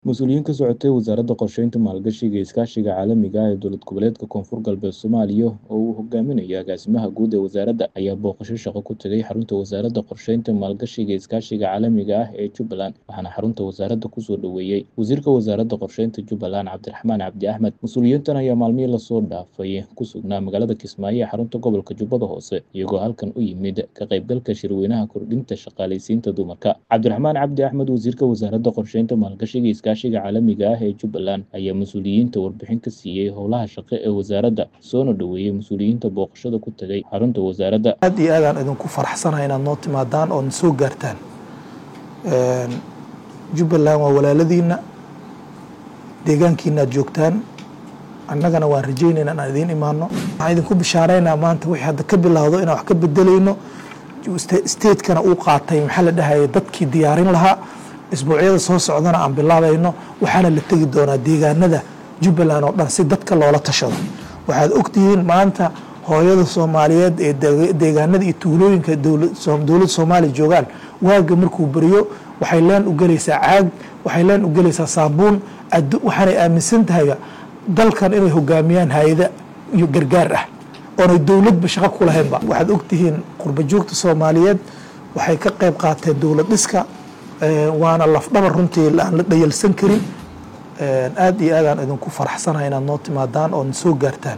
Mas'uuliyiin ka socotay Wasaaradda Qorsheynta, Maalgashiga iyo Iskaashiga Caalamiga ah ee Dowlad Goboleedka Koonfur Galbeed Soomaaliya oo uu hogaaminayo Agaasimaha Guud ee Wasaaradda ayaa booqasho shaqo ku tagay xarunta Wasaaradda Qorsheynta, Maalgashiga iyo Iskaashiga Caalamiga ah ee Jubbaland waxaana xarunta wasaaradda ku soo dhoweeyay Wasiirka Wasaaradda Qorsheynta Jubbaland Cabdiraxmaan Cabdi Axmed mas'uuliyiintan ayaa maalmihii lasoo dhaafay ku sugnaa magaalada Kismaayo ee xarunta gobolka Jubbada Hoose iyagoo halkan u yimid ka qaybgalka shirweynaha kordhinta shaqaaleysiinta dumarka Cabdiraxmaan Cabdi Axmed Wasiirka Wasaaradda Qorsheynta, Maalgashiga iyo Iskaashiga Caalamiga ah ee Jubbaland ayaa mas'uuliyiinta warbixin ka siiyay howlaha shaqo ee wasaaradda soona dhoweeyay mas'uuliyiinta booqashada ku tagay xarunta wasaaradda aad iyo aadaan idinku faraxsanahay inaad noo timaadaan oo soo gaartaan jubbaland waa walaaladiina deegaankiina aad joogtaan annagana waan rajaynayna inaan idiin imaano waxaan idinku bishaaraynaa maanta wixii hadda ka bilowdo inaan wax ka bedelayno statekana uu qaatay maxaa la dhahaya dadkii diyaarin lahaa isbuucyada soo socdana aan bilaabayno waxaana la tegi doonaa deegaanada jubbaland oo dhan si dadka loola tashado waxaad ogtihiin maanta hooyada soomaaliyeed ee deegaanada iyo tuulooyinka dowladda soomaaliya joogaan waaga markuu beriyo waxay leen u gelaysaa caag waxay leen u gelaysaa saabuun waxaanay aaminsan tahay dalkan inay hogaamiyaan hay-ada iyo gargaar ah oonay dowladba shaqo ku lahaynba waxaad ogtihiin qurba joogta soomaaliyeed waxay ka qayb qaateen dowlad dhiska waana lafdhabar runtii aan la dhayalsan karin aad iyo aadaan idinku faraxsanahay inaad noo timaadaan oo soo gaartaan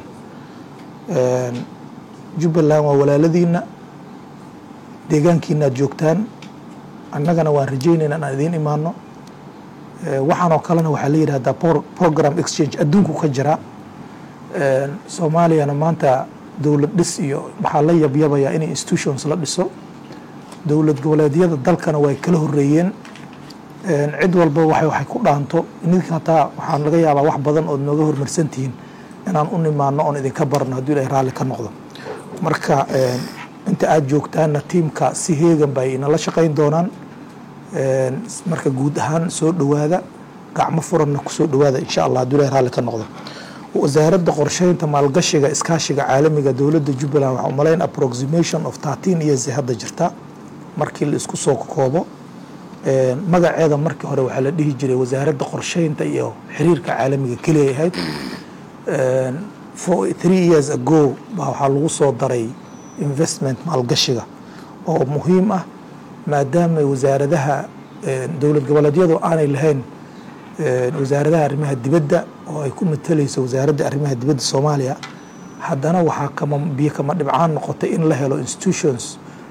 jubbaland waa walaaladiina deegaankiina aad joogtaan annagana waan rajaynayna inaan idiin imaano waxaanoo kalena waxaa la yidhahdaa program exchange adduunku ka jira soomaaliyana maanta dowlad dhis iyo waxaa la yabyabayaa in institutions la dhiso dowlad goboleedyada dalkana way kala horeeyeen cid walba waxay waxay ku dhaanto idinka hataa waxaan laga yaabaa wax badan ood nooga hormarsan tihiin inaan u nimaano oon idinka barno hadduu ilahay raalli ka noqdo marka inta aada joogtaanna tiimka si heegan bay inala shaqayn doonaan marka guud ahaan soo dhowaada gacmo furanna kusoo dhowaada insha allah hadduu ilahay raalli ka noqdo wasaaradda qorsheynta maalgashiga iskaashiga caalamiga dowladda jubbaland waxaa umalayn approximation of thirteen years hadda jirta markii la isku soo koobo magaceeda markii hore waxaa la dhihi jiray wasaaradda qorsheynta iyo xiriirka caalamiga keliya ahayd three years ago baa waxaa lagu soo daray investment maalgashiga oo muhiim ah maadaama wasaaradaha dowlad goboleedyadu aanay lahayn wasaaradaha arrimaha dibadda oo ay ku matalayso wasaaradda arrimaha dibadda soomaaliya haddana waxaa kama biyo kama dhibcaan noqotay in la helo institutions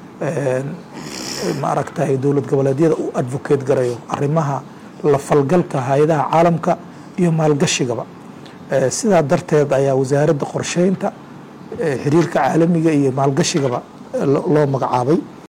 maaragtay dowlad goboleedyada u advocate garayo arrimaha la falgalka hay-adaha caalamka iyo maalgashigaba sidaa darteed ayaa wasaaradda qorsheynta xiriirka caalamiga iyo maalgashigaba loo magacaabay